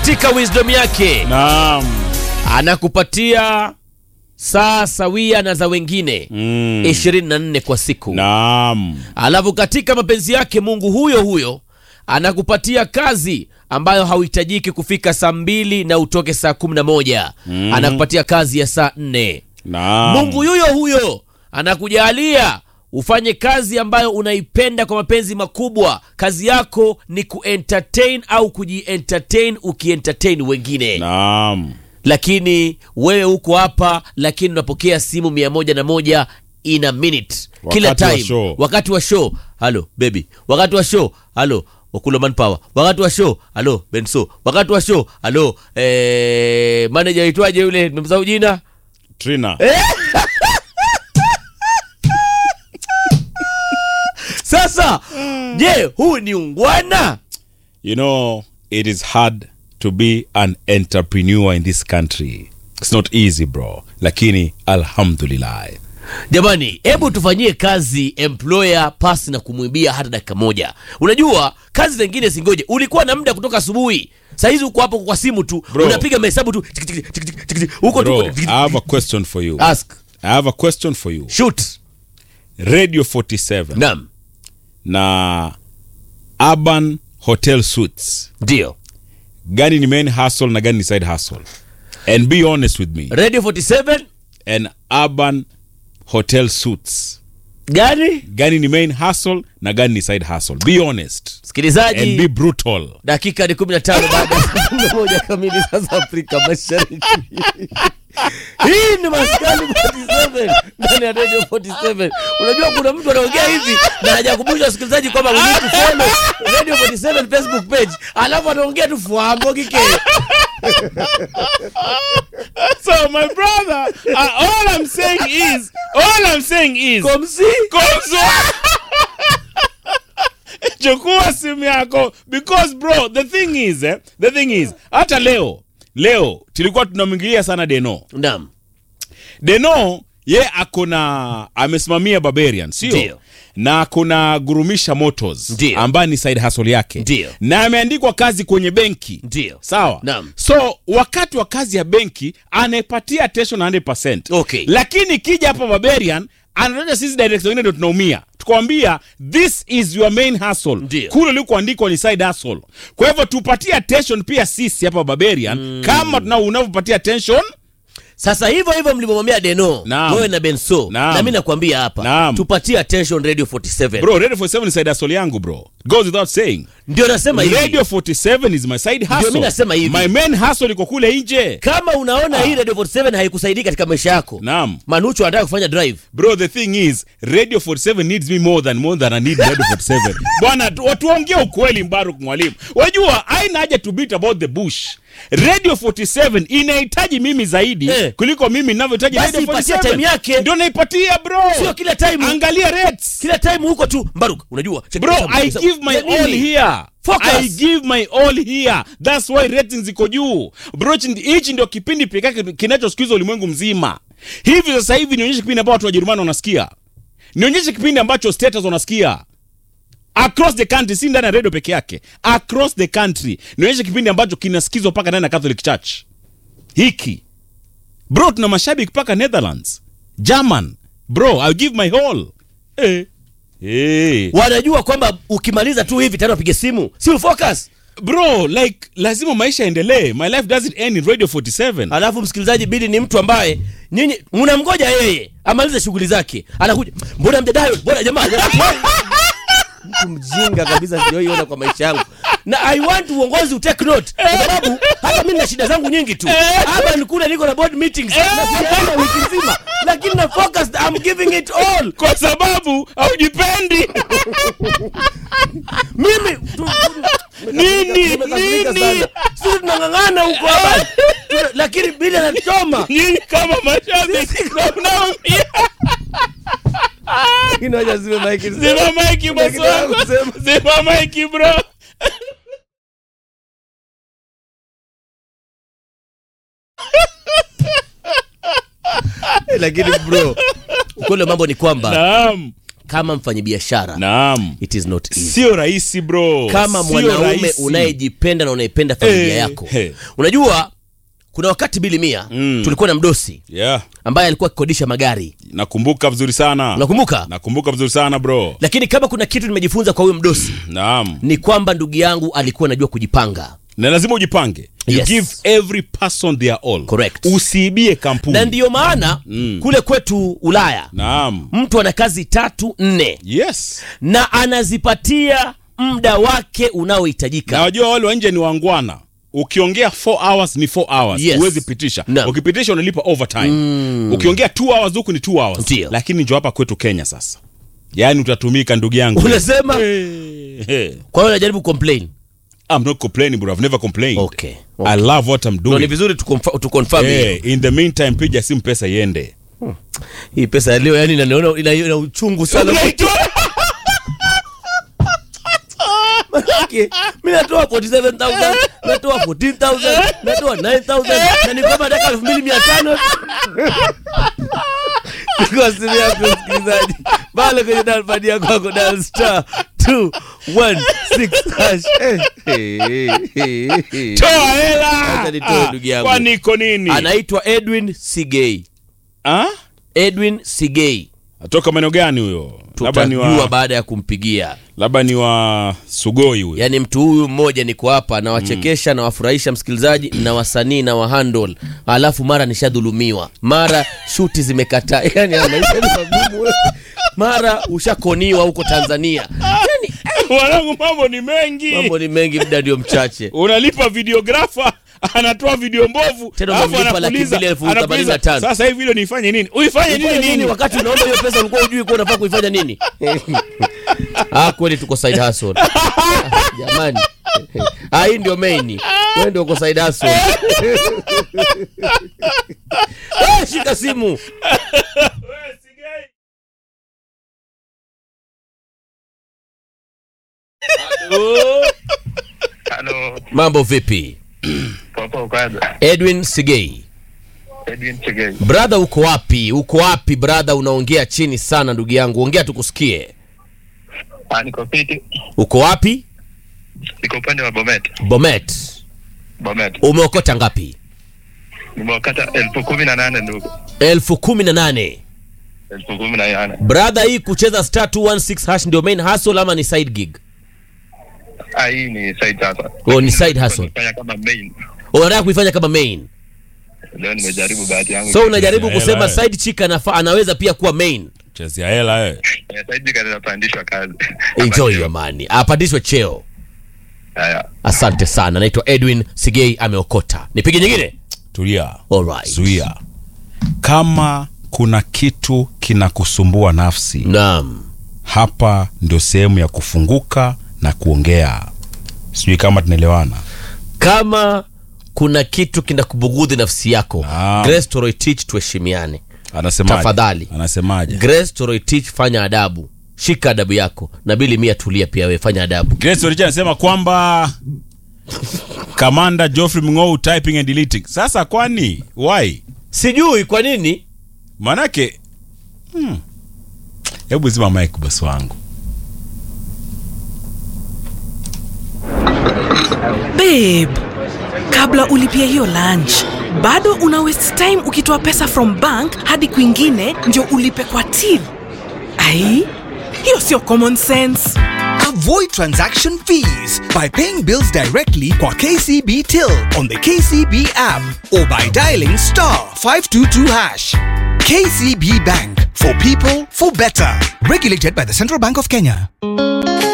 katika wisdom yake Naam. anakupatia saa sawia na za wengine Mm. 24 kwa siku Naam. alafu katika mapenzi yake mungu huyo huyo anakupatia kazi ambayo hauhitajiki kufika saa mbili na utoke saa kumi na moja Mm. anakupatia kazi ya saa nne Naam. mungu yuyo huyo anakujalia ufanye kazi ambayo unaipenda kwa mapenzi makubwa kazi yako ni kuentertain au kujientertain ukientertain wengine Naam. lakini wewe uko hapa lakini unapokea simu mia moja na moja in a minute kila Wakati wa time show. wakati wa show halo baby wakati wa show halo wakulo manpower wakati wa show halo benso wakati wa show halo eh, manager aitwaje yule nimemsahau jina Trina. sasa je huu ni ungwana You know, it is hard to be an entrepreneur in this country. It's not easy, bro. Lakini alhamdulillah. jamani hebu tufanyie kazi employer pasi na kumwibia hata dakika moja unajua kazi zingine zingoje ulikuwa na muda kutoka asubuhi sahizi uko hapo kwa simu tu Bro. unapiga mahesabu tu tiki, tiki, tiki, tiki, tiki, huko Bro, tu I have a question for you. ask I have a question for you. shoot Radio 47 naam na Urban Hotel Suites. ndio Gani ni main hustle na gani ni side hustle? And be honest with me. radio 47 And Urban Hotel Suites. gani Gani ni main hustle na gani ni side hustle? Be honest. And be msikilizaji brutal. dakika ni 15 baada ya saa 11 kamili sasa afrika mashariki hii ni maskani 47 ndani ya radio 47 unajua kuna mtu anaongea hivi na hajakumbusha wasikilizaji kwamba we need to follow radio 47 facebook page alafu anaongea tu fuambo kike So my brother, uh, all I'm saying is, all I'm saying is, komsi Komzo. chukua simu yako because bro the thing is eh, the thing is hata leo leo tulikuwa tunamwingilia sana deno naam deno ye akona amesimamia barbarian sio Ndio. na kuna gurumisha motors Ndio. ambaye ni side hustle yake Ndio. na ameandikwa kazi kwenye benki ndio sawa Naam. so wakati wa kazi ya benki anaipatia attention 100% Okay. lakini kija hapa barbarian anataja sisi director wengine ndio tunaumia tukwambia this is your main hustle Ndio. kule ulikoandikwa ni side hustle kwa hivyo tupatie attention pia sisi hapa barbarian kama tuna unavyopatia attention sasa hivyo hivyo mlivyomwambia deno Naam. wewe na benso Naam. na mi nakwambia hapa Naam. tupatie attention radio 47 bro radio 47 ni side hustle yangu bro goes without saying ndio nasema hivi radio 47 is my side hustle mi nasema hivi. my main hustle iko kule nje kama unaona hii radio 47 haikusaidii katika maisha yako naam manuchu anataka kufanya drive bro the thing is radio 47 needs me more than more than i need radio 47 bwana tu- tuongee ukweli mbaruk mwalimu wajua aina haja to beat about the bush radio 47 inahitaji mimi zaidi Eh. kuliko mimi ninavyohitaji Basi radio ipatie 47 time yake. ndio naipatia bro sio kila time angalia rates kila time huko tu mbaruk unajua check bro hesabu, i hesabu. give my Ya nini? all here Focus. i give my all here that's why ratings iko juu bro hichi- hichi ndio kipindi pekee kinachosikizwa ulimwengu mzima hivi sasa hivi nionyeshe kipindi ambao watu wa Jerumani wanasikia nionyeshe kipindi ambacho status wanasikia across the country si ndani ya redio peke yake across the country nionyeshe kipindi ambacho kinasikizwa mpaka ndani ya Catholic Church hiki bro tuna mashabiki mpaka Netherlands German bro I'll give my all eh. Eh. wanajua kwamba ukimaliza tu hivi tena upige simu si focus bro like lazima maisha yaendelee my life doesn't end in radio 47 alafu msikilizaji bidi ni mtu ambaye nyinyi mnamgoja yeye amalize shughuli zake anakuja mbona mjadayo mbona jamaa mtu mjinga kabisa sijawahiona kwa maisha yangu na i want uongozi utake note kwa sababu hata mimi na shida zangu nyingi tu hapa nikule niko na board meetings na sijaenda wiki nzima lakini na focus i'm giving it all kwa sababu haujipendi mimi tu- tu- Nini? tumekasirika Nini? sana. sisi tunang'ang'ana huko hapa Tuna- lakini bili anachoma nyinyi kama mashabiki ndio mnaumia inaja ziwe maiki zima maiki bosi kitu ya wangu kusema. zima maiki bro lakini bro ukweli wa mambo ni kwamba naam kama mfanyabiashara naam it is not easy sio rahisi bro kama Sio mwanaume rahisi. unayejipenda na unaipenda familia Eh, yako eh. unajua kuna wakati bili mia Mm. tulikuwa na mdosi yeah ambaye alikuwa akikodisha magari nakumbuka vizuri sana unakumbuka nakumbuka vizuri sana bro lakini kama kuna kitu nimejifunza kwa huyo mdosi naam ni kwamba ndugu yangu alikuwa anajua kujipanga na lazima ujipange you Yes. give every person their all Correct. usiibie kampuni na ndiyo maana Mm. kule kwetu ulaya naam mtu ana kazi tatu nne yes na anazipatia muda wake unaohitajika na wajua wale wa nje ni wangwana ukiongea 4 hours ni 4 hours Yes. huwezi pitisha Naam. ukipitisha unalipa overtime ukiongea 2 hours huku ni 2 hours Ndio. lakini njo hapa kwetu kenya sasa yaani utatumika ndugu yangu unasema hey, hey. kwa hiyo najaribu complain I'm not complaining bro I've never complained okay, okay. I love what I'm No, ni doing vizuri tuconf- tuconfirm hiyo. hey, in the meantime piga simu pesa iende hii pesa ya leo yani inaniona ina, ina uchungu sana Manake, mi natoa 47000 natoa 14000 natoa 9000 na ni kwamba nataka 2500 kwa simu yako msikilizaji pale kwenye dalpad yako kwako dal star 216 hash Eh, eh, eh, eh. toa hela Acha nitoe ndugu yangu. kwani iko nini anaitwa edwin sigei Ah? edwin sigei atoka maeneo gani huyo labda ni tutajua wa baada ya kumpigia labda ni wa sugoi huyo yaani mtu huyu mmoja niko hapa nawachekesha nawafurahisha msikilizaji na wasanii na wahandle alafu mara nishadhulumiwa mara shuti zimekataa yani haya maisha ni magumu wewe. mara ushakoniwa huko tanzania yani wanangu mambo ni mengi mambo ni mengi muda ndio mchache unalipa videografa anatoa video mbovu Tena alafu unamlipa laki anakuuliza- mbili elfu anakuuliza, themanini na tano. sasa hivi hilo nifanye nini uifanye nini Nini, nini wakati unaomba hiyo pesa ulikuwa ujui kuwa unafaa kuifanya nini ah kweli tuko side hustle Ah, jamani ah hii ndio main wewe ndio uko side hustle Ah, shika simu Halo, mambo vipi popo kwanza. edwin sigei Edwin Chegei. brother uko wapi uko wapi brother unaongea chini sana ndugu yangu ongea tukusikie Ah, niko fiti. uko wapi Niko upande wa Bomet. bomet Bomet. umeokota ngapi Nimeokata elfu kumi na nane ndugu. elfu kumi na nane Elfu kumi na nane. brother hii kucheza star 216 hash ndio main hustle ama ni side gig Ah, hii ni side sasa. Oh, ni side hustle. Nifanya kama main. unataka kuifanya kama main Leo nimejaribu bahati yangu. so unajaribu Hela, kusema eh. side chick anafa, anaweza pia kuwa main chezea hela eh. Eh, Side jika ninapandishwa kazi. enjoy your money apandishwe cheo Haya. asante sana naitwa edwin sigei ameokota nipige nyingine tulia Alright. zuia kama kuna kitu kinakusumbua nafsi naam hapa ndio sehemu ya kufunguka na kuongea sijui kama tunaelewana kama kuna kitu kinakubugudhi nafsi yako Naam. grace toroitich tuheshimiane anasemaje Tafadhali. anasemaje grace toroitich fanya adabu shika adabu yako na bili mia tulia pia we fanya adabu Grace Oricha anasema kwamba kamanda Geoffrey Mng'ou typing and deleting. Sasa kwani why? sijui kwa nini Manake hmm. Hebu zima mic boss wangu. babe kabla ulipia hiyo lunch bado una waste time ukitoa pesa from bank hadi kwingine ndio ulipe kwa till ai hiyo sio common sense Avoid transaction fees by paying bills directly kwa KCB Till on the KCB app or by dialing star 522 hash. KCB Bank for people for better. Regulated by the Central Bank of Kenya.